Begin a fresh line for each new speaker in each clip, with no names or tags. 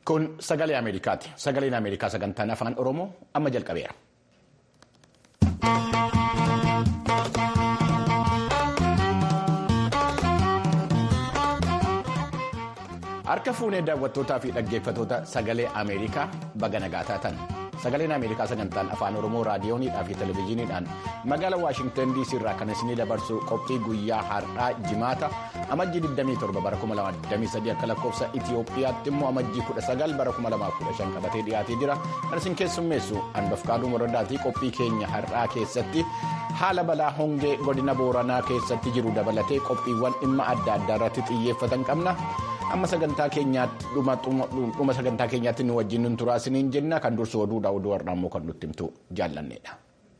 Kun sagalee Ameerikaati. Sagaleen Ameerikaa sagantaan afaan Oromoo amma jalqabeera. Harka fuunee daawwattootaa fi dhaggeeffatoota sagalee Ameerikaa baga nagaa taatan. Sagaleen Ameerikaa sagantaan afaan Oromoo raadiyooniidhaa fi televizyiiniidhaan magaalaa Waashingtan DC irraa kan isinii dabarsu qophii guyyaa har'aa jimaata amajjii 27 bara 2023 akka lakkoofsa Itiyoophiyaatti immoo amajjii 19 bara 2015 qabatee dhiyaatee jira. Kan isin keessummeessu Anbafkaaduu Morodaatii qophii keenya har'aa keessatti haala balaa hongee godina Booranaa keessatti jiru dabalatee qophiiwwan dhimma adda addaa irratti xiyyeeffatan qabna. amma sagantaa keenyaatti dhuma sagantaa keenyaatti nu wajjin nun turaa isiniin jenna kan dursu oduudha oduu har'aa immoo kan nutti himtu jaallanneedha.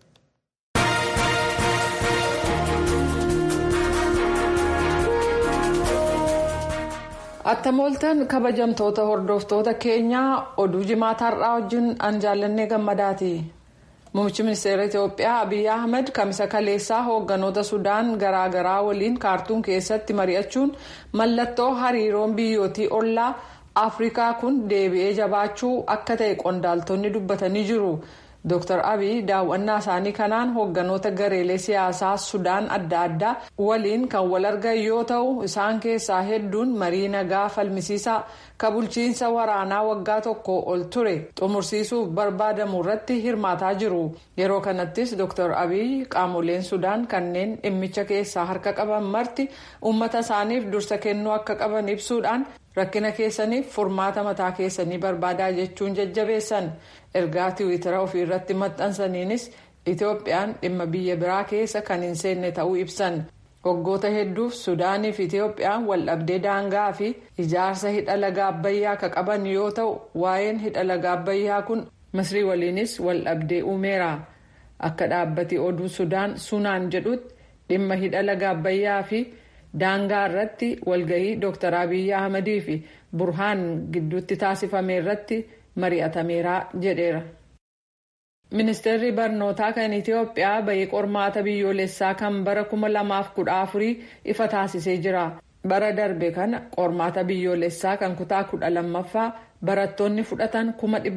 Attamooltan kabajamtoota hordoftoota keenyaa oduu jimaata har'aa wajjin an jaallannee gammadaati. Muummichi ministeera Itoophiyaa Abiyyi Ahmed kamisa kaleessaa hoogganoota Sudaan garaagaraa waliin kaartuun keessatti mari'achuun mallattoo hariiroon biyyootii ollaa Afrikaa kun deebi'ee jabaachuu akka ta'e qondaaltonni dubbatanii jiru. Dr. Abiy daawwannaa isaanii kanaan hoogganoota gareelee siyaasaa Sudaan adda addaa waliin kan wal argan yoo ta'u isaan keessaa hedduun marii nagaa falmisiisaa ka bulchiinsa waraanaa waggaa tokko ol ture xumursiisuuf barbaadamu irratti hirmaataa jiru. Yeroo kanattis Dr. Abiy qaamoleen Sudaan kanneen dhimmicha keessaa harka qaban marti uummata isaaniif dursa kennuu akka qaban ibsuudhaan rakkina keessaniif furmaata mataa keessanii barbaadaa jechuun jajjabeessan. ergaa tiwiitara ofii irratti maxxansaniinis itoophiyaan dhimma biyya biraa keessa kan hin seenne ta'uu ibsan waggoota hedduuf sudaanii fi itoophiyaan waldhabdee daangaa fi ijaarsa hidha laga abbayyaa ka qaban yoo ta'u waa'een hidha laga abbayyaa kun misrii waliinis waldhabdee uumeera akka dhaabbati oduu sudaan sunaan jedhutti dhimma hidha laga abbayyaa fi daangaa irratti walgahii dr abiyyi ahmadii fi burhaan gidduutti taasifame irratti. mari'atameera jedheera. ministeerri barnootaa kan itiyoophiyaa bahii qormaata biyyoolessaa kan bara 2014 ifa taasisee jira. bara darbe kana qormaata biyyoolessaa kan kutaa kudha lammaffaa barattoonni fudhatan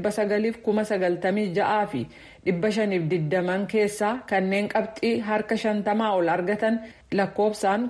996 fi 520 keessaa kanneen qabxii harka 50 ol argatan lakkoofsaan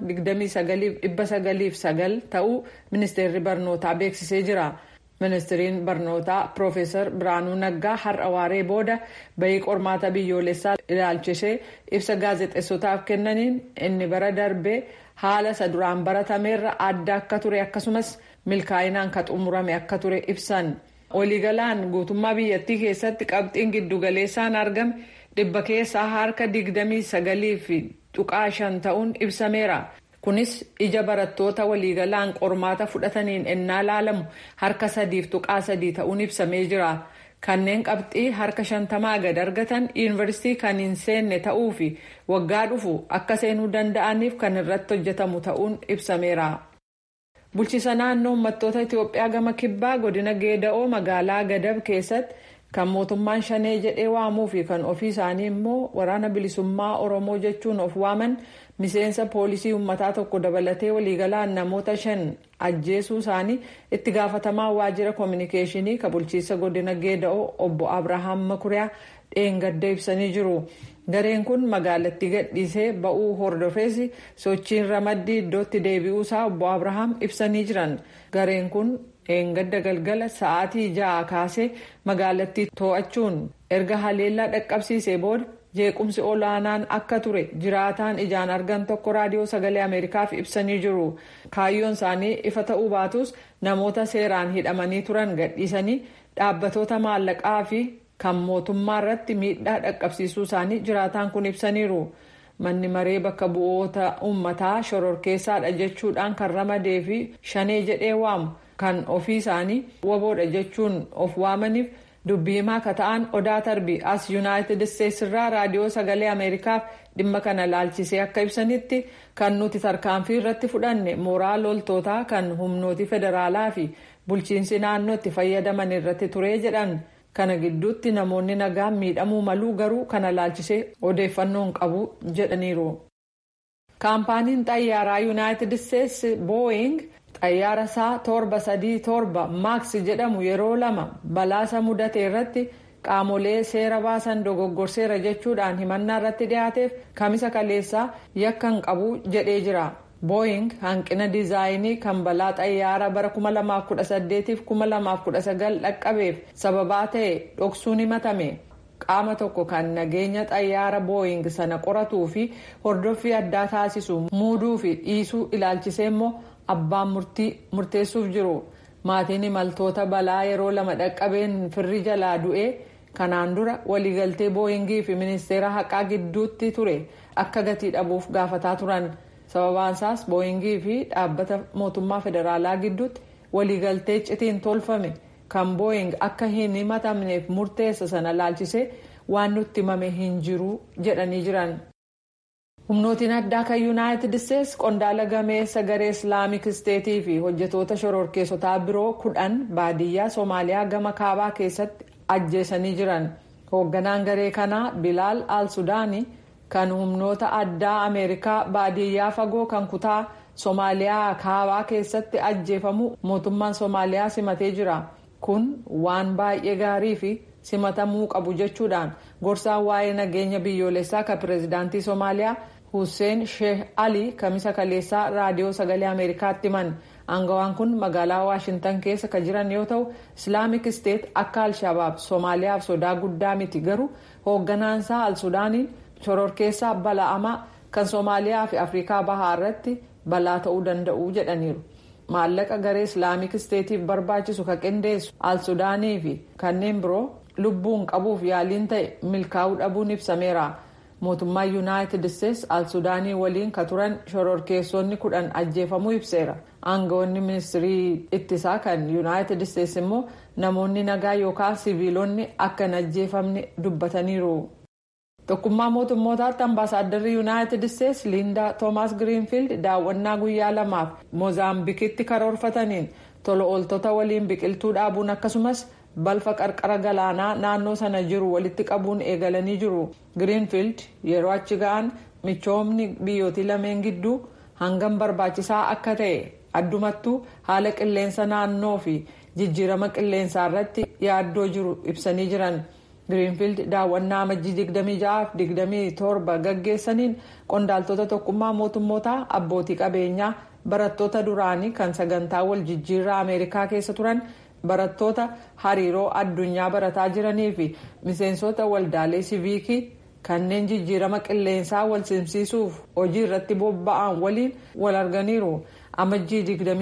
29909 ta'uu ministeerri barnootaa beeksisee jira. ministiriin barnootaa piroofeesar biraanuu naggaa har'a waaree booda bahii qormaata biyyoolessaa ilaalchisee ibsa gaazexeessotaaf kennaniin inni bara darbee haala isa duraan baratameerra adda akka ture akkasumas milkaa'inaan ka xumurame akka ture ibsan waliigalaan guutummaa biyyattii keessatti qabxiin giddugaleessaan argame dhibba keessaa harka digdamii sagalii fi tuqaa shan ta'uun ibsameera. kunis ija barattoota waliigalaan qormaata fudhataniin ennaa laalamu harka sadiif tuqaa sadii ta'uun ibsamee jira kanneen qabxii harka shantamaa gad argatan yuunivarsiitii kan hin seenne ta'uu fi waggaa dhufu akka seenuu danda'aniif kan irratti hojjetamu ta'uun ibsameera. bulchiisa naannoo uummattoota itiyoophiyaa gama kibbaa godina geeda'oo magaalaa gadab keessatti kan mootummaan shanee jedhee waamuu fi kan ofii isaanii immoo waraana bilisummaa oromoo jechuun of waaman miseensa poolisii uummataa tokko dabalatee waliigalaan namoota shan ajjeesuu isaanii itti gaafatamaa waajjira koominikeeshinii kan bulchiinsa godina geeda'oo obbo abrahaam makuriyaa dheengadda ibsanii jiru. gareen kun magaalattii gadhiisee ba'uu hordofees sochiin ramaddii iddootti deebi'uusaa obbo abrahaam ibsanii jiran gareen kun dheengadda galgala sa'aatii ja'a kaasee magaalattii to'achuun erga haleellaa dhaqqabsiisee booda jeequmsi olaanaan akka ture jiraataan ijaan argan tokko raadiyoo sagalee ameerikaaf ibsanii jiru kaayyoon isaanii ifa ta'uu baatus namoota seeraan hidhamanii turan gadhiisanii dhaabbatoota maallaqaa fi kan mootummaa irratti miidhaa dhaqqabsiisuu isaanii jiraataan kun ibsaniiru manni maree bakka bu'oota uummataa shororkeessaadha jechuudhaan kan ramadee fi shanee jedhee waamu kan ofii isaanii waboodha jechuun of waamaniif dubbii himaa akka ta'an odaa tarbii as yuunaayitid isteetsi irraa raadiyoo sagalee ameerikaaf dhimma kana laalchisee akka ibsanitti kan nuti tarkaanfii irratti fudhanne mooraa loltootaa kan humnooti federaalaa fi bulchiinsi naannoo itti fayyadaman irratti ture jedhan. kana gidduutti namoonni nagaa miidhamuu maluu garuu kana laalchisee odeeffannoon qabu jedhaniiru. kaampaaniin xayyaaraa yuunaayitid isteetsi booying xayyaara isaa torba sadii torba maaks jedhamu yeroo lama balaasa mudate irratti qaamolee seera baasan dogoggorseera jechuudhaan himannaa irratti dhiyaateef kamisa kaleessaa yakka hin qabu jedhee jira. booying hanqina diizaayinii kan balaa xayyaara bara 2018 fi 2019 dhaqqabeef sababaa ta'e dhoksuun himatame qaama tokko kan nageenya xayyaara booying sana qoratuu fi hordoffii addaa taasisu muuduu fi dhiisuu ilaalchisee immoo abbaan murtii murteessuuf jiru maatiin imaltoota balaa yeroo lama dhaqqabeen firri jalaa du'ee kanaan dura waliigaltee booyingii fi ministeera haqaa gidduutti ture akka gatii dhabuuf gaafataa turan. sababaan isaas booyingii fi dhaabbata mootummaa federaalaa gidduutti waliigaltee citiin tolfame kan booying akka hin himatamneef murteessa sana laalchisee waan nutti himame hin jiru jedhanii jiran. humnootiin addaa kan yuunaayitid isteetsi qondaala gameessa garee islaamik isteetii fi hojjetoota shororkeessotaa biroo kudhan baadiyyaa soomaaliyaa gama kaabaa keessatti ajjeesanii jiran hoogganaan garee kanaa bilaal al sudaanii. kan humnoota addaa ameerikaa baadiyyaa fagoo kan kutaa soomaaliyaa kaabaa keessatti ajjeefamu mootummaan soomaaliyaa simatee jira kun waan baay'ee gaarii fi simatamuu qabu jechuudhaan gorsaan waa'ee nageenya biyyoolessaa kan pireezidaantii soomaaliyaa hussein sheeh ali kamisa kaleessaa raadiyoo sagalee ameerikaatti himan aangawaan kun magaalaa waashintan keessa kan jiran yoo ta'u islaamik isteet akka alshabaab soomaaliyaaf sodaa guddaa miti garuu hoogganaansaa al sudaaniin. shororkeessaa bala'amaa kan soomaaliyaa fi afrikaa bahaa irratti balaa ta'uu danda'u jedhaniiru maallaqa garee islaamik isteetiif barbaachisu kan qindeessu al sudaanii fi kanneen biroo lubbuun qabuuf yaaliin ta'e milkaa'uu dhabuun ibsameera mootummaa yuunaayitid isteetsi al sudaanii waliin ka turan shororkeessonni kudhan ajjeefamuu ibseera aangawoonni ministirii ittisaa kan yuunaayitid isteetsi immoo namoonni nagaa yookaan siviilonni akka hin ajjeefamne dubbataniiru. tokkummaa mootummootaatti ambaasaaddarri yuunaayitid isteetsi liindaa toomaas giriinfiild daawwannaa guyyaa lamaaf moozaambikitti karoorfataniin tola ooltota waliin biqiltuu dhaabuun akkasumas balfa qarqara galaanaa naannoo sana jiru walitti qabuun eegalanii jiru giriinfiild yeroo achi ga'an michoomni biyyootii lameen gidduu hangam barbaachisaa akka ta'e addumattuu haala qilleensa naannoo fi jijjiirama qilleensaa irratti yaaddoo jiru ibsanii jiran. giriinfiild daawwannaa amajjii 26-27 gaggeessaniin qondaaltota tokkummaa mootummootaa abbootii qabeenyaa barattoota duraanii kan sagantaa wal jijjiirraa ameerikaa keessa turan barattoota hariiroo addunyaa barataa jiranii fi miseensota waldaalee siviikii kanneen jijjiirama qilleensaa wal simsiisuuf hojii irratti bobba'an waliin wal arganiiru amajjii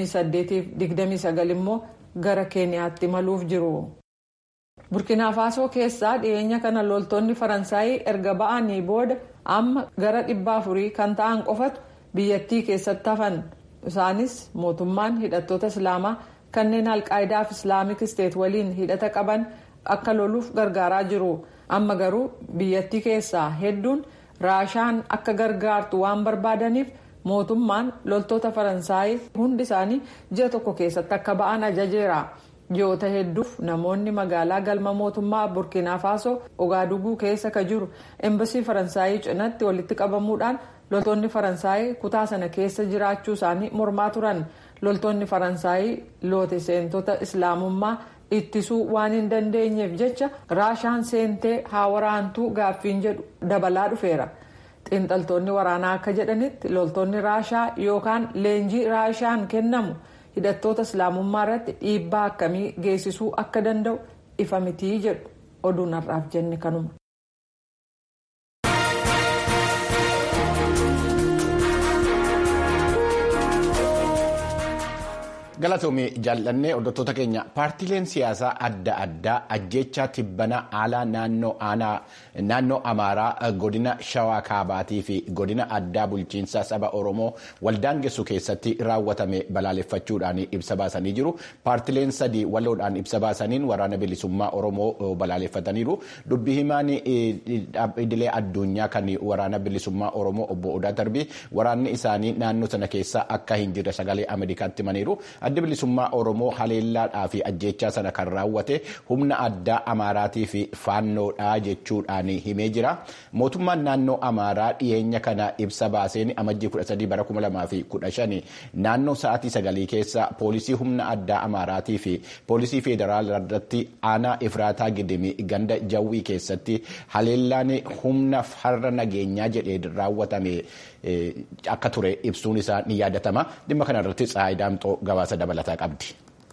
28-29 immoo gara keeniyaatti maluuf jiru. burkina faasoo keessaa dhiyeenya kana loltoonni faransaayii erga ba'anii booda amma gara dhibba afurii kan ta'an qofatu biyyattii keessatti hafan isaanis mootummaan hidhattoota islaamaa kanneen alqaayidaa fi islaamik isteet waliin hidhata qaban akka loluuf gargaaraa jiru amma garuu biyyattii keessaa hedduun raashaan akka gargaartu waan barbaadaniif mootummaan loltoota faransaayii hundi isaanii ji'a tokko keessatti akka ba'an ajajeera. ji'oota hedduuf namoonni magaalaa galma mootummaa burkina faasoo ogaaduguu keessa ka jiru embasii faransaayii cinatti walitti qabamuudhaan loltoonni faransaayii kutaa sana keessa jiraachuu isaanii mormaa turan loltoonni faransaayii loote seentota islaamummaa ittisuu waan hin dandeenyeef jecha raashaan seentee haa waraantuu gaaffiin jedhu dabalaa dhufeera. xiinxaltoonni waraanaa akka jedhanitti loltoonni raashaa yookaan leenjii raashaan kennamu. hidhattoota islaamummaa irratti dhiibbaa akkamii geessisuu akka danda'u ifa mitii jedhu oduun har'aaf jenne kanuma.
galatoomii jaallannee hordoftoota keenya paartiileen siyaasaa adda addaa ajjeechaa tibbana alaa naannoo amaaraa godina shawaa kaabaatii fi godina addaa bulchiinsa saba oromoo waldaangessu keessatti raawwatame balaaleffachuudhaan ibsa baasanii jiru paartiileen sadii waloodhaan ibsa baasaniin waraana bilisummaa oromoo balaaleffataniiru dubbii himaan idilee addunyaa kan waraana bilisummaa oromoo obbo odaa darbii waraanni isaanii naannoo sana keessa akka hin jirre sagalee ameerikaatti himaniiru. addi bilisummaa oromoo haleellaadhaa fi ajjeechaa sana kan raawwate humna addaa amaaraatii fi faannoodhaa jechuudhaan himee jira mootummaan naannoo amaaraa dhiyeenya kana ibsa baaseen amajjii 13 bara 2015 naannoo sa'aatii sagalii keessa poolisii humna addaa amaaraatii fi poolisii federaalaa irratti aanaa ifraataa gidimi ganda jawwii keessatti haleellaan humna farra nageenyaa jedhee raawwatame akka ture ibsuun isaa ni yaadatama dhimma kana irratti tsaayidaamxoo gabaasa dabalataa qabdi.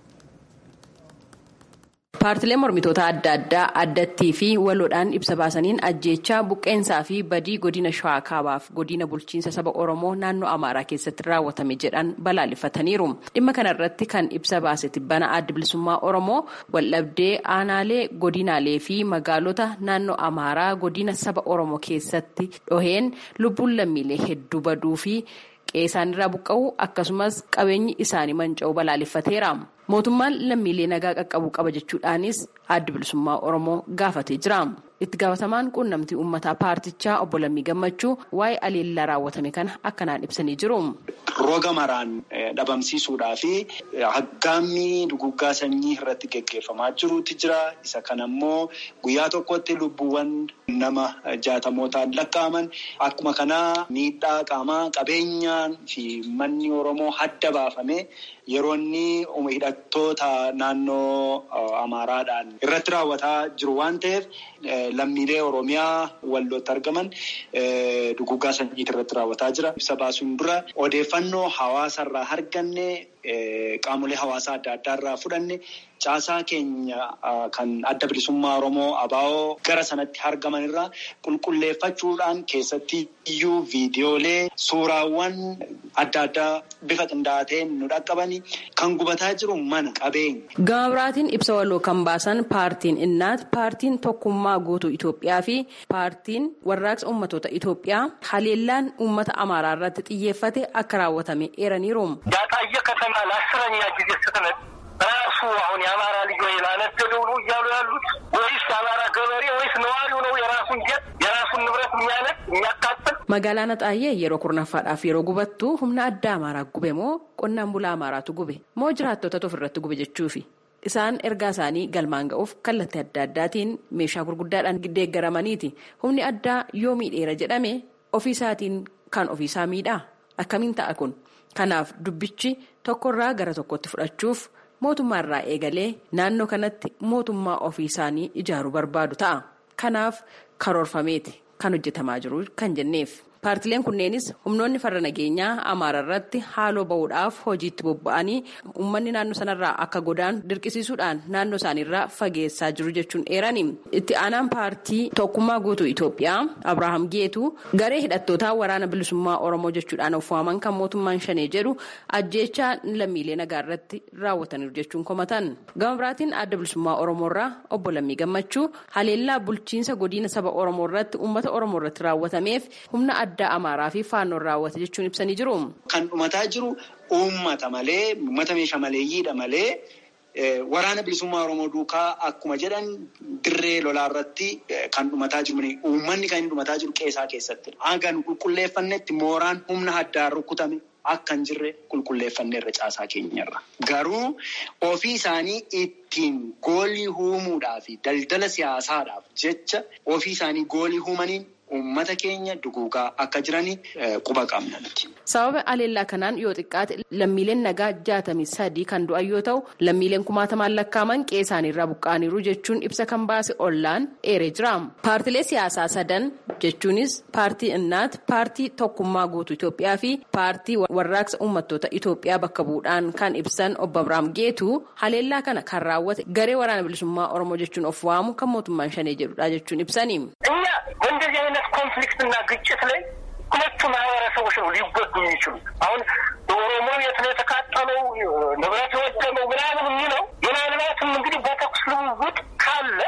Paartileen mormitoota adda addaa addattii fi waloodhaan ibsa baasaniin ajjeechaa buqqeensaa fi badii godina shawaa kaabaaf godina bulchiinsa saba oromoo naannoo amaaraa keessatti raawwatame jedhan balaaleffataniiru. Dhimma kana irratti kan ibsa baase tibbana adda bilisummaa oromoo waldhabdee aanaalee godinaalee fi magaalota naannoo amaaraa godina saba oromoo keessatti dhoheen lubbuun lammiilee hedduu baduu fi qeessaanirraa buqqa'uu akkasumas qabeenyi isaanii manca'uu balaaleffateera. mootummaan lammiilee nagaa qaqqabuu qaba jechuudhaanis adda bilisummaa oromoo gaafatee jira itti gaafatamaan quunnamtii uummataa paartichaa obbo Lammii Gammachuu waa'ee aleellaa raawwatame kana akkanaan ibsanii jiru.
Roga maraan dhabamsiisuudhaa fi haggaammii duguggaa sanyii irratti geggeeffamaa jirutu jira. Isa kana immoo guyyaa tokkotti lubbuuwwan nama jaatamootaan lakkaa'aman akkuma kanaa miidhaa qaamaa qabeenyaan fi manni Oromoo hadda baafame yeroo inni hidhattoota naannoo Amaaraadhaan irratti raawwataa jiru waan ta'eef lammiilee Oromiyaa wallootti argaman duguggaa sanyiitii irratti raawwataa jira. Ibsa baasuun dura odeeffannoo hawaasarraa arganne qaamolee hawaasaa adda addaarraa fudhanne caasaa keenya kan adda bilisummaa Oromoo ABO gara sanatti argaman irraa qulqulleeffachuudhaan keessatti iyyuu viidiyoolee suuraawwan adda addaa bifa qindaa'aa ta'een nu dhaqqabani kan gubataa jiru mana qabeenya.
Gama biraatiin ibsa waloo kan baasan paartiin innaat paartiin tokkummaa guutuu Itoophiyaa fi paartiin warraaqsa ummatoota Itoophiyaa haleellaan uummata Amaaraa irratti xiyyeeffate akka raawwatame eeraniiru.
ያጣየ ከተማ ለአስረኛ ጊዜ ስትመጥ ራሱ አሁን የአማራ ልጅ ወይ ላነደደው ነው እያሉ ያሉት ወይስ የአማራ ገበሬ ወይስ ነዋሪው ነው የራሱን ጀት የራሱን ንብረት የሚያነድ የሚያቃጥል?
Magaalaan Axaayee yeroo kurnaffaadhaaf yeroo gubattu humna addaa Amaaraa gube moo qonnaan bulaa Amaaraatu gube moo jiraattota ofirratti gube jechuufi. Isaan ergaa isaanii galmaan ga'uuf kallattii adda addaatiin meeshaa gurguddaadhaan deeggaramaniiti. Humni addaa yoo miidheera jedhame ofiisaatiin kan ofiisaa miidhaa? Akkamiin ta'a kun? Kanaaf dubbichi tokkorraa gara tokkotti fudhachuuf mootummaa irraa eegalee naannoo kanatti mootummaa ofii isaanii ijaaruu barbaadu ta'a. Kanaaf karoorfameeti kan hojjetamaa jiru kan jenneef. Paartileen kunneenis humnoonni farra nageenyaa Amaara irratti haaloo bahuudhaaf hojiitti bobba'anii uummanni naannoo sanarraa akka godaan dirqisiisuudhaan naannoo isaaniirraa fageessaa jiru jechuun eerani. Itti aanaan paartii tokkummaa guutuu Itoophiyaa Abirahaam Geetuu garee hidhattootaa waraana bilisummaa Oromoo jechuudhaan of waaman kan mootummaan shanee jedhu ajjeechaa lammiilee nagaa irratti raawwataniiru jechuun komatan. Gama biraatiin adda bilisummaa Oromoorraa obbo Lammii Gammachuu haleellaa bulchiinsa godina saba Oromoo irratti uummata Oromoo irratti raawwatameef humna addaa amaaraa fi faannoon raawwate jechuun ibsanii jiru.
Kan dhumataa jiru uummata malee uummata meeshaa maleeyyiidha malee waraana bilisummaa Oromoo duukaa akkuma jedhan dirree lolaa irratti kan dhumataa jiru uummanni kan inni dhumataa jiru qeesaa keessatti. Hagan qulqulleeffannetti mooraan humna addaan rukutame akka hin jirre qulqulleeffanneerra caasaa keenyarra. Garuu ofii isaanii ittiin goolii uumuudhaa fi daldala siyaasaadhaaf jecha ofii isaanii goolii uumaniin uummata keenya duguugaa akka jiranii quba qabna.
Sababa aleellaa kanaan yoo xiqqaate lammiileen nagaa jaatamii sadii kan du'an yoo ta'u lammiileen kumaatamaan lakkaaman qe'ee isaaniirraa buqqa'aniiru jechuun ibsa kan baase ollaan eeree jira. Paartilee siyaasaa sadan jechuunis paartii innaat paartii tokkummaa guutuu Itoophiyaa fi paartii warraaqsa uummattoota Itoophiyaa bakka bu'uudhaan kan ibsan obbo Abiraam Geetuu haleellaa kana kan raawwate garee waraana bilisummaa Oromoo jechuun of waamu kan mootummaan shanee jedhudha jechuun ibsani.
በእንደዚህ አይነት ኮንፍሊክት እና ግጭት ላይ ሁለቱ ማህበረሰቦች ነው ሊጎዱ የሚችሉት። አሁን በኦሮሞ የት ነው የተቃጠለው ንብረት የወደመው ምናምን የሚለው ምናልባትም እንግዲህ በተኩስ ልውውጥ ካለ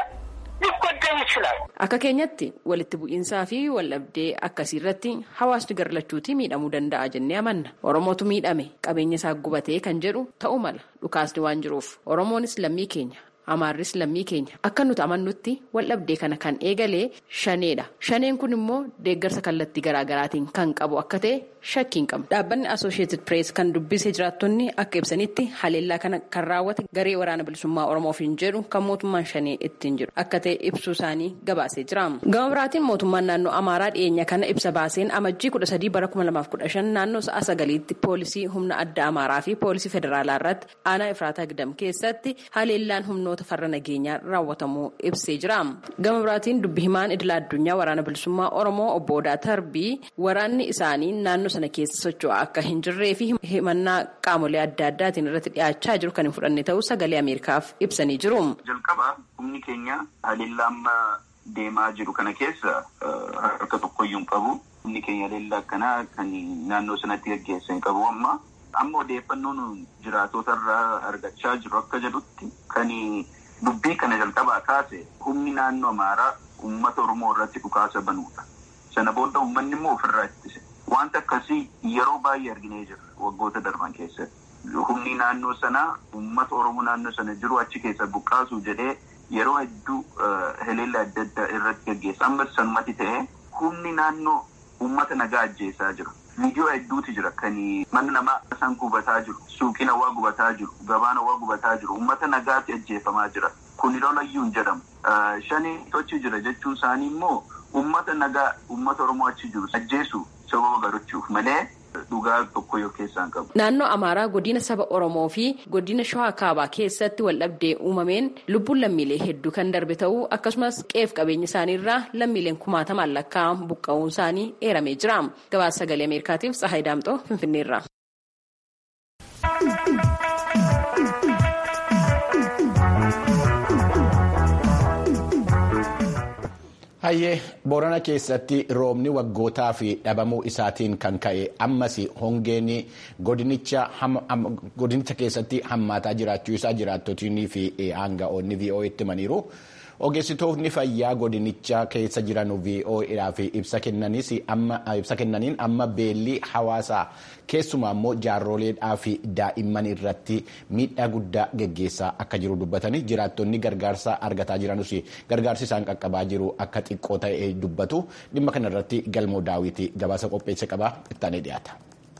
ሊጎዳ ይችላል።
Akka keenyatti walitti bu'iinsaa fi waldhabdee akkasii irratti hawaasni garlachuutii miidhamuu danda'a jennee amanna. Oromootu miidhame qabeenya isaa gubatee kan jedhu ta'uu mala dhukaasni waan jiruuf Oromoonis lammii keenya. Amaarris lammii keenya akka nuti amannutti waldhabdee kana kan eegalee shaneedha. Shaneen kun immoo deeggarsa kallattii garaagaraatiin kan qabu akka ta'e shakkiin qabu. Dhaabbanni Associated Press kan dubbise jiraattonni akka ibsanitti haleellaa kana kan raawwate garee waraana bilisummaa Oromoof hin jedhu kan mootummaan shanii ittiin jiru akka ta'e ibsuu isaanii gabaasee jira. Gama biraatiin mootummaan naannoo Amaaraa dhiyeenya kana ibsa baaseen amajjii kudha sadii bara kuma lamaaf kudha shan naannoo sa'a sagaliitti poolisii humna adda Amaaraa fi poolisii federaalaa irratti aanaa Ifraataa Gidam keessatti haleellaan humnoota farra nageenyaa raawwatamuu ibsee jira. Gama biraatiin dubbi himaan idila addunyaa waraana bilisummaa Oromoo obbo Odaa Tarbii waraanni isaanii naannoo sana keessa socho'aa akka hin jirree fi himannaa qaamolee adda addaatiin irratti dhiyaachaa jiru kan hin fudhanne ta'uu sagalee Ameerikaaf ibsanii jiru.
Jalqaba humni keenya haleellaa amma deemaa jiru kana keessa harka tokkoyyuu hin qabu. Humni keenya haleellaa akkanaa kan naannoo sanatti gaggeessan qabu amma. Amma odeeffannoon jiraatota irraa argachaa jiru akka jedhutti kan dubbii kana jalqabaa kaase humni naannoo Amaaraa uummata Oromoo irratti dhukaasa banuudha. Sana booda uummanni immoo ofirraa ittise. Wanta akkasii yeroo baay'ee arginee jira waggoota darban keessatti. Humni naannoo sanaa uummata Oromoo naannoo sana jiru achi keessa buqqaasu jedhee yeroo hedduu haleellaa adda addaa irratti gaggeessa. Amma sanumatti ta'ee humni naannoo uummata nagaa ajjeesaa jira. Viidiyoo hedduutu jira kan mana namaa san gubataa jiru, suuqiin hawaa gubataa jiru, gabaan hawaa gubataa jiru, uummata nagaatti ajjeefamaa jira. Kun lolayyuu hin jedhamu. Shanii tochi jira jechuun isaanii immoo uummata nagaa uummata Oromoo achi jiru ajjeesu sababa garachuuf malee dhugaa tokko yoo keessaa hin qabu.
Naannoo Amaaraa godina saba Oromoo fi godina Shawaa Kaabaa keessatti waldhabdee uumameen lubbuun lammiilee hedduu kan darbe ta'uu akkasumas qeef qabeenya isaaniirraa lammiileen kumaatamaan lakkaa'an buqqa'uun isaanii eeramee jira. Gabaasa sagalee Ameerikaatiif Tsahaay Daamxoo Finfinneerra.
Hayyee Boorana keessatti roobni waggootaa fi dhabamuu isaatiin kan ka'e ammas hongeen godinicha keessatti hammaataa jiraachuu isaa jiraattotii fi aanga'oonni VOA'tti himaniiru. Ogeessitoonni fayyaa godinicha keessa jiran VOA'dhaaf ibsa kennaniin amma beellii hawaasaa keessumaa immoo jaarroleedhaa fi daa'imman irratti miidhaa guddaa geggeessaa akka jiru dubbatanii jiraattonni gargaarsa argataa jiranus gargaarsi isaan qaqqabaa jiru akka xiqqoo ta'e dubbatu dhimma kana irratti galmoo daawwitii gabaasa qopheesse qabaa ittaanee dhiyaata.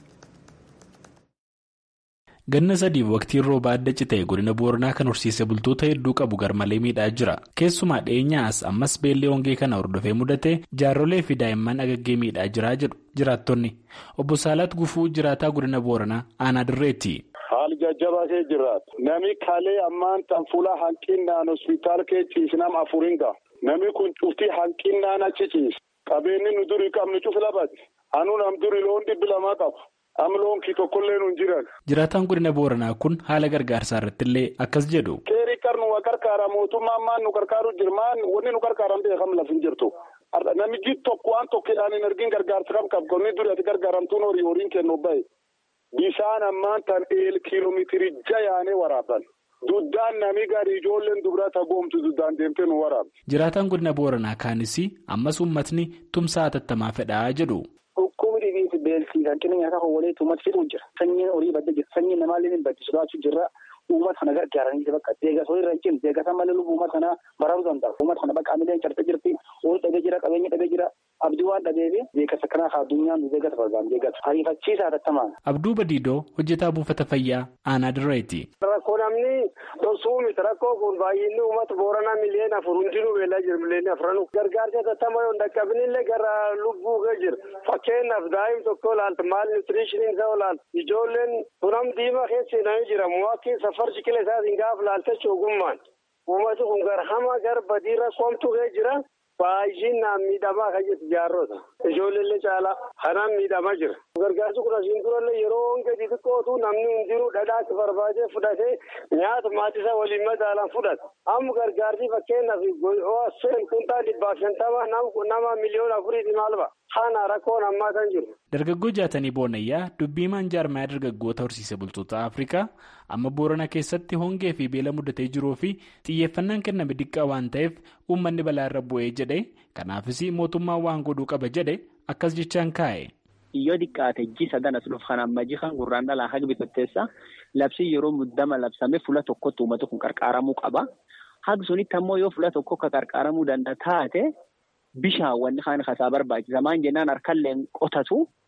ganna sadiif waqtiin roobaa adda citee godina booranaa kan horsiise bultoota hedduu qabu garmalee miidhaa jira keessumaa dhiyeenyaas ammas beellee hongee kana hordofee mudate jaarrolee fi daa'imman agaggee miidhaa jiraa jedhu jiraattonni obbo Saalaat Gufuu jiraataa godina booranaa aanaa dirreetti.
haal jajjabaatee jiraatu nami kalee ammaan tan fuula hanqinnaan hospitaal keechiis nam afuriin ga'a nami kun cuftii hanqinnaan achi ciisa qabeenyi nu durii qabnu cuf labate anu nam durii loon dhibbi lamaa qabu. amloonkii tokkollee nu jiran.
Jiraataan godina Booranaa kun haala gargaarsaa irratti illee akkas jedhu.
Keerii qarnu waa qarqaara mootummaan maan nu qarqaaru jirmaan wanni nu qarqaaran beekam laf hin jirtu. Namichi tokko waan tokkodhaan hin argin gargaarsa kam qabu qonni duri ati gargaaramtuun horii horiin kennu bahe. Bisaan ammaan tan eel kiiloomeetirii jayaanee waraaban. Duddaan nami gaarii ijoolleen dubraa tagoomtu duddaan deemtee nu waraabdi.
Jiraataan godina Booranaa kaanis ammas uummatni tumsaa hatattamaa fedhaa jedhu.
Dhukkubni dhibiinsi beeltii hanqina nyaataa hawwalee uummata fiduu jira. Sanyiin horii badda jira. Sanyiin namaallee hin baddi sodaachuu jirra. Uummata kana gargaaranii bakka deeggarsa horii irra hin cimne deeggarsa malee lubbuu uummata kanaa baraaruu danda'a. Uummata kana bakka amileen cartee jirti. Horii dhabee jira qabeenya dhabee jira. Abdii waan dhabeefi deeggarsa kanaaf addunyaan nu deeggarsa barbaadu deeggarsa. Ariifachiisaa hatattamaan.
Abduu Badiidoo hojjetaa buufata fayyaa aanaa dirreeti.
Rakkoo namni dhoksuu miti rakkoo kun baay'inni uummata booranaa miliyoona afur hundinuu beelaa jira miliyoona afranu. Gargaarsi hatattamaa yoo hin dhaqqabinillee gara lubbuu ga'e jira. Fakkeenyaaf daa'im tokko ilaalta maal nutirishiniin isaa ilaalta. Ijoolleen tunam diimaa keessa hidhamee jira. Muwakkiin safar shiqila isaatiin gaafa ilaalta ogummaan. Uummati kun gara hamaa gara badii rakkoomtu ga'e jira. Baay'inaan miidhamaa kan jirtu jaarrota. Ijoollee caalaa kanaan miidhamaa jira. Gargaarsi kun asiin durallee yeroo gadi xiqqootu namni hundinuu dhadhaatti barbaadee fudhatee nyaata maatisaa waliin madaalaan fudhata. Amma gargaarsi fakkeenyaaf seen kuntaa dhibbaaf shantama nama miliyoona afuriiti maal ba'a. Kana rakkoon ammaa kan jiru.
Dargaggoo jaatanii boonayyaa dubbii maanjaarmaa dargaggoota horsiise bultoota Afrikaa amma boorana keessatti hongee fi beela mudatee jiruu fi xiyyeeffannaan kenname diqqaa waan ta'eef uummanni balaa irra bu'ee jedhe kanaafis mootummaan waan godhuu qaba jedhe akkas jechaan kaa'e.
Yoo xiqqaate ji sadan as dhufu kan amma ji kan gurraan dhalaa haga bitatteessa labsii yeroo muddama labsame fuula tokkotti uummata kun qarqaaramuu qaba. Haga sunitti ammoo yoo fuula tokko akka qarqaaramuu danda'a taate bishaan wanni kaan kasaa barbaachisa. Maan jennaan harkallee qotatu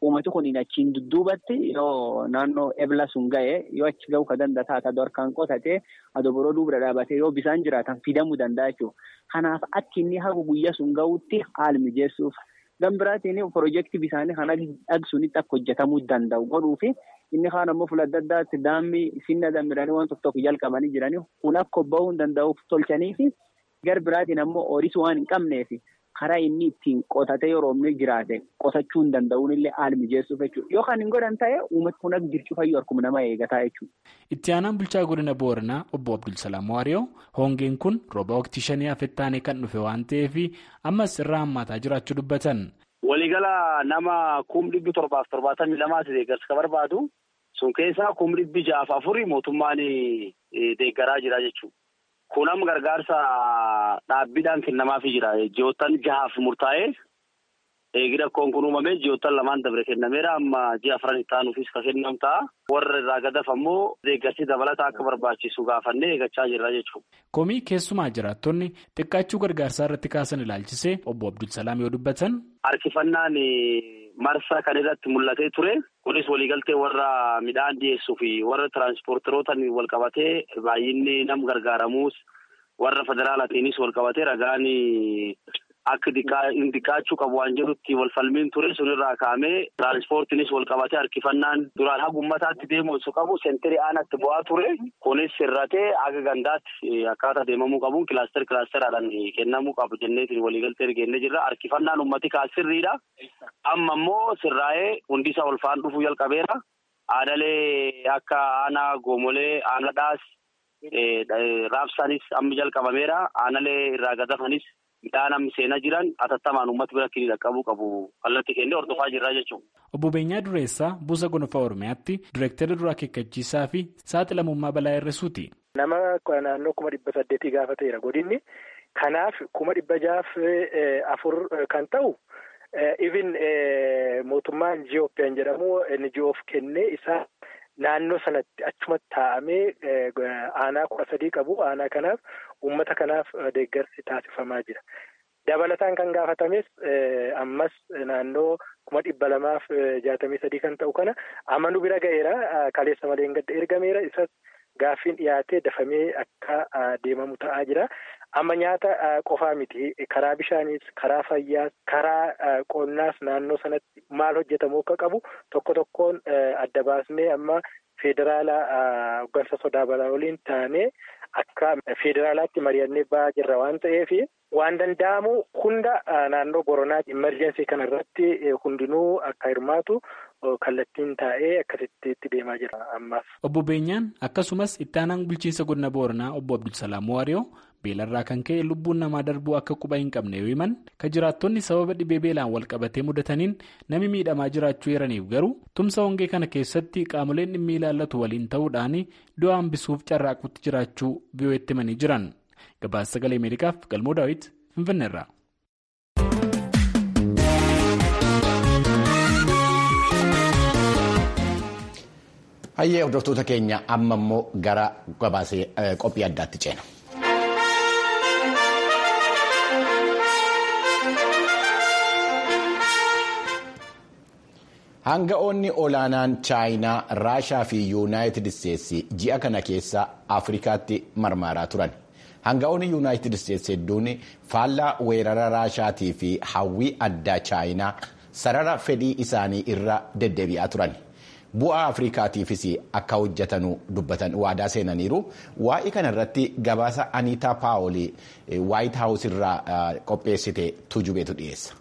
uummati kun achiin dudduubatti yoo naannoo ebla sun ga'e yoo achi ga'u ka danda'a adoo harkaan qotatee adoo boroo duubra dhaabatee yoo bisaan jiraatan fidamuu danda'a jechuudha. Kanaaf akka inni hagu guyyaa sun ga'utti haala mijeessuuf. Gan biraatiin piroojeektii bisaanii kana dhagsuunitti akka hojjetamuu danda'u godhuu fi inni kaan ammoo fuula adda addaatti daamii finna damiranii waan tokko tokko jalqabanii jiranii kun akka bahuu danda'uuf tolchanii fi gar biraatiin ammoo ooyiruu waan hin qabneef karaa inni ittiin qotatee yeroo inni jiraate qotachuu hin danda'uun illee haala mijeessuuf jechuudha. Yookaan hin godhan ta'e uummati kun akka jirchu fayyuu harkuma nama eegataa jechuudha.
Itti aanaan bulchaa godina Booranaa obbo Abdulsalaam Waariyoo hongeen kun rooba waqtii shanii afettaanee kan dhufe waan ta'eef ammas irraa hammaataa jiraachuu dubbatan.
Waliigala nama kum dhibbi torbaaf torbaatamii lamaati deeggarsa ka barbaadu sun keessaa kum dhibbi ja'aaf afurii mootummaan deeggaraa jira jechuudha. Kun amma gargaarsa dhaabbiidhaan kennamaafii jira. Ji'oottan jahaaf murtaa'ee eegida akkoon kun uumamee ji'oottan lamaan dabre kennameera amma ji'a afran itti aanuufis ka kennamu ta'a. Warra irraa gadaf ammoo deeggarsi dabalataa akka barbaachisu gaafannee eegachaa jirra jechuudha.
Komii keessumaa jiraattonni xiqqaachuu gargaarsaa irratti kaasan ilaalchisee obbo Abdulsalaam yoo dubbatan.
Harkifannaan marsaa kan irratti mul'atee ture. Kunis waliigaltee warra midhaan dhiyeessuu fi warra tiraanspoorterootaan wal qabatee baay'inni nam gargaaramuus warra federaalaatiinis wal qabatee ragaan akka diqqaachuu qabu waan jedhutti wal falmiin ture sunirraa kaa'amee tiraanspoortiinis wal qabatee harkifannaan duraan haga uummataatti deemu osoo qabu seenterii aanatti bu'aa ture. Kunis sirratee haga gandaatti akkaataa deemamuu qabuun kilaaster kilaasteraadhaan kennamuu qabu jenneetiin waliigaltee geennee jirra. Harkifannaan uummati kaas sirriidha. Amma immoo sirraa'ee hundisaa ol faan dhufuu jalqabeera. Aadalee akka aanaa goomolee aanadhaas raabsaanis amma jalqabameera. Aanalee irraa gadafanis midhaan amma seenaa jiran atattamaan uummata bira kini dhaqqabuu qabu kallattii kennee hordofaa jirra jechuudha.
Obbo Beenyaa Dureessaa Buusa Gonfaa Oromiyaatti Direektara Duraa Akeekkachiisaa fi Saaxilamummaa Balaa Hir'isuuti.
Nama naannoo kuma dhibba saddeetii gaafateera godinni. Kanaaf kuma dhibba jaaf afur kan ta'u. Even mootummaan Jiyooppiyaan jedhamu NGOf kennee isaa naannoo sanatti achumatti taa'amee aanaa kudha sadii qabu. Aanaa kanaaf uummata kanaaf deeggarsi taasifamaa jira. Dabalataan kan gaafatames ammas naannoo kuma dhibba lamaaf jaatamii sadii kan ta'u kana amanu bira ga'eera. Kaleessa malee hin gadda ergameera. Isas gaaffiin dhiyaatee dafamee akka deemamu ta'aa jira. Amma nyaata qofaa miti karaa bishaaniis karaa fayyaas karaa qonnaas naannoo sanatti maal hojjetamuu akka qabu tokko tokkoon adda baasnee amma federaala hoggansa sodaa balaa waliin taanee akka federaalaatti mari'annee ba'aa jirra waan ta'eef waan danda'amu hunda naannoo boronaatti imerjensii kana irratti hundinuu akka hirmaatu kallattiin taa'ee akkasitti itti deemaa jira ammaaf.
Obbo Beenyaan akkasumas itti aanaan bulchiinsa godina Booranaa obbo Abdulsalaam Waariyoo beelarraa kan ka'e lubbuun namaa darbuu akka quba hin qabne yoo himan kan jiraattonni sababa dhibee beelaan wal qabatee mudataniin nami miidhamaa jiraachuu eeraniif garuu tumsa hongee kana keessatti qaamoleen dhimmi ilaallatu waliin ta'uudhaan du'a hambisuuf carraaqutti jiraachuu biyyooti himanii jiran gabaasa sagalee ameerikaaf galmoo daawit finfinneerra.
Hayyee hordoftoota keenya amma immoo gara gabaasee qophii addaatti ceena. Hanga'oonni olaanaan chaayinaa raashaa fi yuunaayitid isteetsi ji'a kana keessa afrikaatti marmaaraa turan. Hanga'oonni yuunaayitid isteetsi hedduun faallaa weerara raashaatii fi hawwii addaa chaayinaa sarara fedhii isaanii irra deddeebi'aa turan. Bu'aa Afrikaatiifis akka hojjetanu dubbatan waadaa seenaniiru. Waa'ee kana irratti gabaasa Aniitaa Paawolii Waayit Haawus irraa qopheessite tujubeetu dhiyeessa.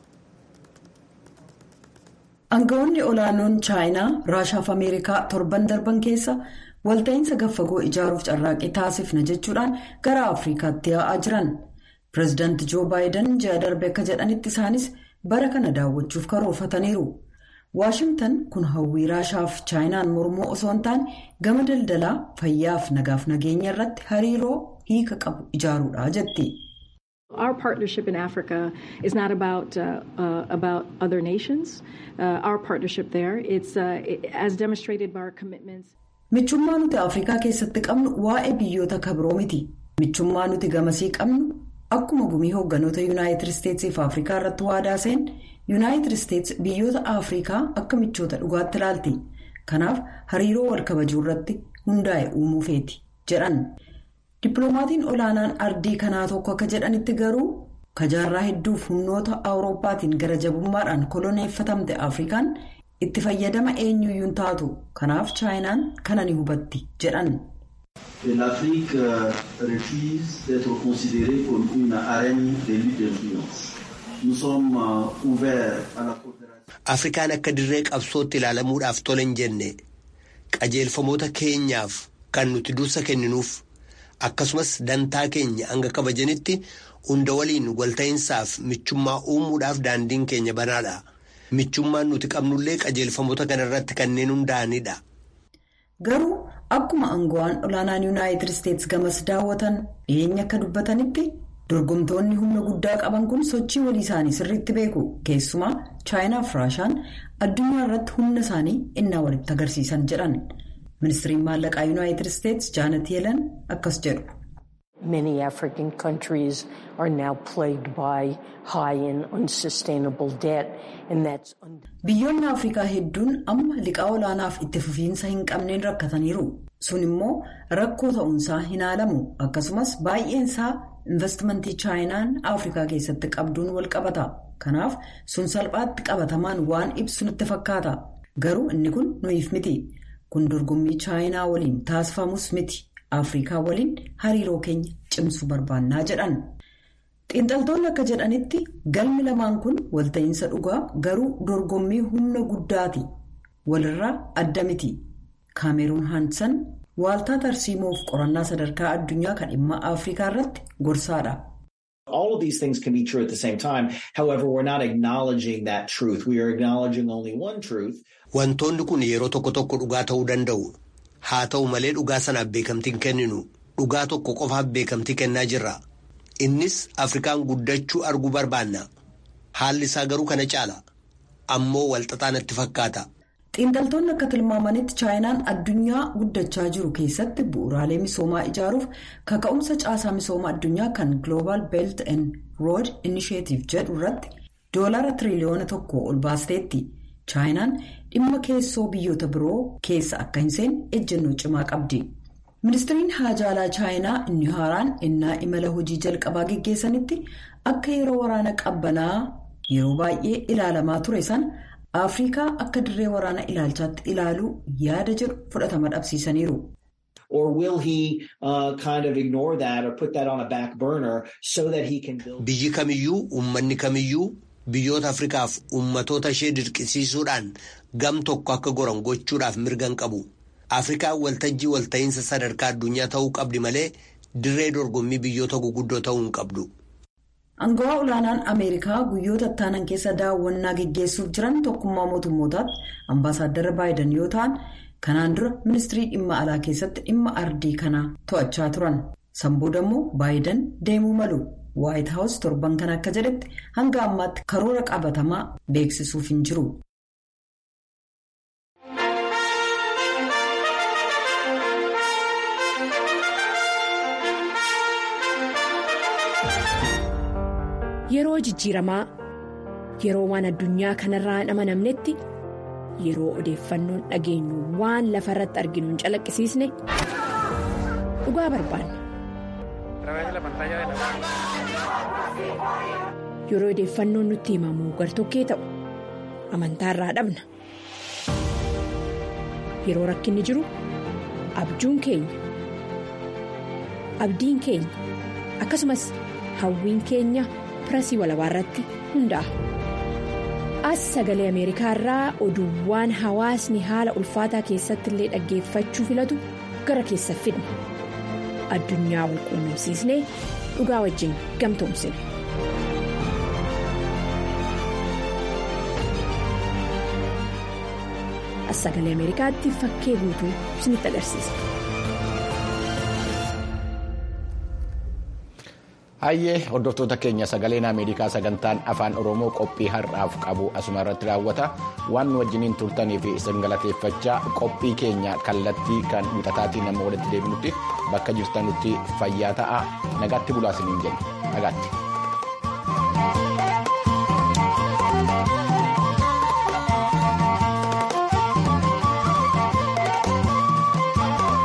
Aangawoonni olaanoon chaayinaa raashaa fi ameerikaa torban darban keessa walta'iinsa gaffagoo ijaaruuf carraaqqii taasifna jechuudhaan gara afrikaatti yaa'aa jiran pireezidaanti joo baayiden ji'a darbe akka jedhanitti isaanis bara kana daawwachuuf karoorfataniiru waashimtan kun hawwii raashaa fi chaayinaan mormoo osoo hin taane gama daldalaa fayyaaf nagaaf nageenya irratti hariiroo hiika qabu ijaaruudha jetti.
Our partnership in Africa is not about uh, uh, about other nations. Uh, our partnership there, it's as demonstrated by our commitments.
Michummaa nuti Afrikaa keessatti qabnu waa'ee biyyoota kabiroo miti. Michummaa nuti gamasii qabnu akkuma gumii hoogganoota Yuunaayitid Isteetsii fi Afrikaa irratti waadaa seen yuunaayitid isteetsi biyyoota afrikaa akka michoota dhugaatti ilaalti kanaaf hariiroo wal kabajuu irratti hundaa'e uumuu feeti jedhan dippiloomaatiin olaanaan ardii kanaa tokko akka jedhanitti garuu kajaarraa hedduuf humnoota awurooppaatiin gara jabummaadhaan koloneeffatamte afrikaan itti fayyadama eenyuyyuun taatu kanaaf chaayinaan kana ni hubatti jedhan.
L'Afrique refuse d'être considérée comme une arène de lutte d'influence. Nous sommes ouverts à la coopération.
Afrikaan akka dirree qabsootti ilaalamuudhaaf tola hin jenne qajeelfamoota keenyaaf kan nuti dursa kenninuuf akkasumas dantaa keenya hanga kabajanitti hunda waliin walta'iinsaaf michummaa uumuudhaaf daandiin keenya banaadha. Michummaan nuti qabnullee qajeelfamoota kanarratti kanneen hundaa'anidha.
Garuu akkuma aangawaan olaanaan yuunaayitid isteetsi gamas daawwatan dhiyeenya akka dubbatanitti dorgomtoonni humna guddaa qaban kun sochii walii isaanii sirriitti beeku keessumaa chaayinaa fi raashaan addunyaa irratti humna isaanii innaa walitti agarsiisan jedhan ministiriin maallaqaa yuunaayitid isteetsi jaanet yeelan akkas jedhu.
Many African countries are now plagued by high and unsustainable debt, and that's.
Biyyoonni Afrikaa hedduun amma liqaa olaanaaf itti fufiinsa hin qabneen rakkataniiru. Sun immoo rakkoo ta'uunsaa hin haalamu. Akkasumas baay'eensaa investimentii chaayinaan Afrikaa keessatti qabduun wal qabata. Kanaaf sun salphaatti qabatamaan waan ibsu nutti fakkaata. Garuu inni kun nuyiif miti. Kun dorgommii chaayinaa waliin taasifamus miti. Afrikaa waliin hariiroo keenya cimsuu barbaannaa jedhan. Xiinxaltoonni akka jedhanitti galmi lamaan kun walta'iinsa dhugaa garuu dorgommii humna guddaati. Walirraa adda miti. Kaameruun Haansan waaltaa tarsiimoof qorannaa sadarkaa addunyaa kan dhimma Afrikaa irratti gorsaadha.
All of these things can be true at the same time. However, we're not acknowledging that truth. We are acknowledging only one truth.
Wantoonni kun yeroo tokko tokko dhugaa ta'uu danda'u. Haa ta'u malee dhugaa sanaaf beekamtiin kenninu dhugaa tokko qofaaf beekamtii kennaa jirra. Innis Afrikaan guddachuu arguu barbaanna. Haalli isaa garuu kana caala. Ammoo walxaxaa natti fakkaata.
Xiinxaltoonni akka tilmaamanitti chaayinaan addunyaa guddachaa jiru keessatti bu'uuraalee misoomaa ijaaruuf kaka'umsa caasaa misoomaa addunyaa kan Global Belt and Road Initiative jedhu irratti doolara tiriliyoona tokko ol baasteetti. chaayinaan dhimma keessoo biyyoota biroo keessa akka hin seenne ejjennoo cimaa qabdi. ministiriin haajaalaa chaayinaa inni haaraan innaa imala hojii jalqabaa geggeessanitti akka yeroo waraana qabbanaa yeroo baay'ee ilaalamaa ture sana afrikaa akka dirree waraana ilaalchaatti ilaaluu yaada jedhu fudhatama dhabsiisaniiru.
Or will he uh, kind of ignore that or put that on a back burner so that he can build.
Biyyi kamiyyuu uummanni kamiyyuu. Biyyoota Afrikaaf uummatoota ishee dirqisiisuudhaan gam tokko akka goran gochuudhaaf mirgan qabu. Afrikaan waltajjii walta'iinsa sadarkaa addunyaa ta'uu qabdi malee dirree dorgommii biyyoota guguddoo ta'uu hin qabdu.
Angawaa olaanaan Ameerikaa guyyoota ittaanan keessa daawwannaa geggeessuuf jiran tokkummaa mootummootaatti ambaasaaddara Baayiden yoo ta'an kanaan dura ministirii dhimma alaa keessatti dhimma ardii kanaa to'achaa turan. Sanbooda immoo Baayiden deemuu malu. Waayit Haawus torban kan akka jedhetti hanga ammaatti karoora qabatamaa beeksisuuf hin jiru.
Yeroo jijjiiramaa yeroo waan addunyaa kanarraa hin amanamnetti yeroo odeeffannoon dhageenyu waan lafa irratti arginu hin calaqqisiisne dhugaa barbaanna. Yeroo odeeffannoon nutti himamu gartokkee ta'u amantaa irraa dhabna. Yeroo rakkinni jiru abjuun keenya abdiin keenya akkasumas hawwiin keenya pirasii walabaa irratti hundaa'a. As sagalee Ameerikaa irraa oduuwwan hawaasni haala ulfaataa keessatti illee dhaggeeffachuu filatu gara keessa fidna. Addunyaa wal quunnamsiisnee dhugaa wajjin gamtoomsina. As sagalee Ameerikaatti fakkee guutuu isinitti agarsiisa.
Hayyee hordoftoota keenya sagaleen Ameerikaa sagantaan afaan Oromoo qophii har'aaf qabu asuma irratti raawwata waan nu wajjiniin turtanii fi isin galateeffachaa qophii keenya kallattii kan wixataatiin nama walitti deebinutti bakka jirtanutti fayyaa ta'aa nagaatti bulaa isiniin jenna nagaatti.